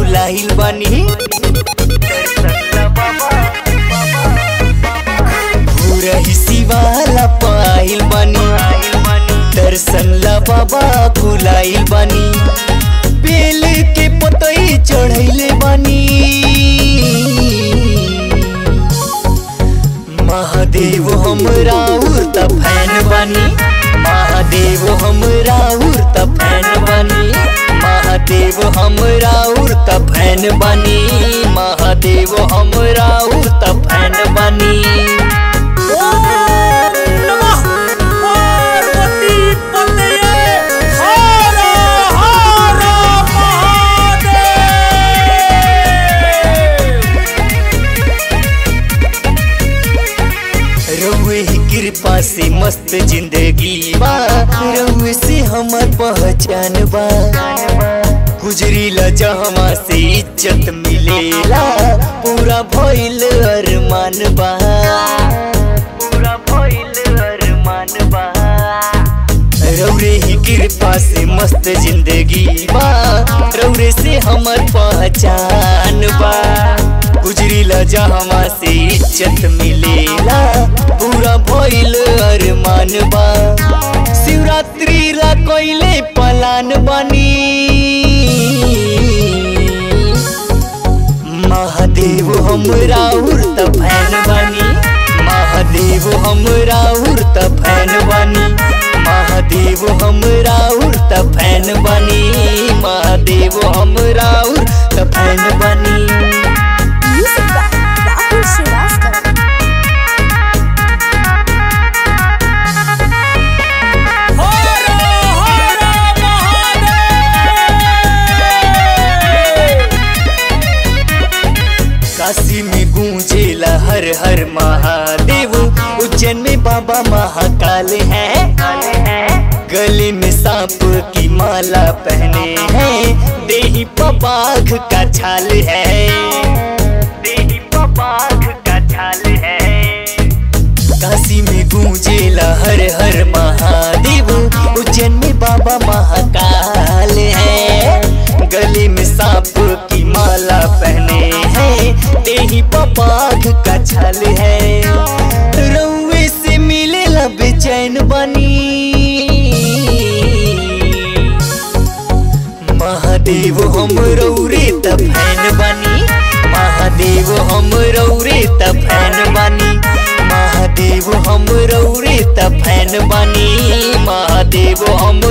भुलाइल बानी पूरा हिस्सी वाला पाइल बानी दर्शन ला बाबा भुलाइल बानी बेल के पतई चढ़ैले बानी महादेव हमरा उर्त फैन बानी महादेव हमरा उर्त फैन बानी महादेव हमरा उर्त फैन बानी महादेव हमरा उर्त फैन बानी ओम नमः पार्वती पतये हर हर महादेव रउए ही कृपा से मस्त जिंदगी बा रउए से हमर पहचान बा गुजरीला जहमा से इज्जत मिलेला पूरा भइल अरमान बा पूरा भइल अरमान बा रौरे ही कृपा से मस्त जिंदगी बा रौरे से हमर पहचान बा गुजरीला जहमा से इज्जत मिलेला पूरा भइल अरमान बा शिवरात्रि ला कोइले पलान बनी महादेव हमरा उर्त फैन बानी महादेव हमरा उर्त फैन बानी महादेव हमरा उर्त फैन बानी महादेव हमरा उर्त फैन बानी Music by Rahul Srivastava. हर हर महादेव काशी में गूंजेला हर हर महादेव उज्जैन में बाबा महाकाल है गले में सांप की माला पहने हैं देही पबाघ का छाल है देही पबाघ का छाल है काशी में गूंजेला हर हर महादेव उज्जैन में बाबा महाकाल है गले में सांप की माला पहने हैं देही पपाघ का छल है रउए से मिलेला बेचैन बनी महादेव हम रौरे त फैन बनी महादेव हम रौरे त फैन बनी महादेव हम रौरे त फैन बनी महादेव हम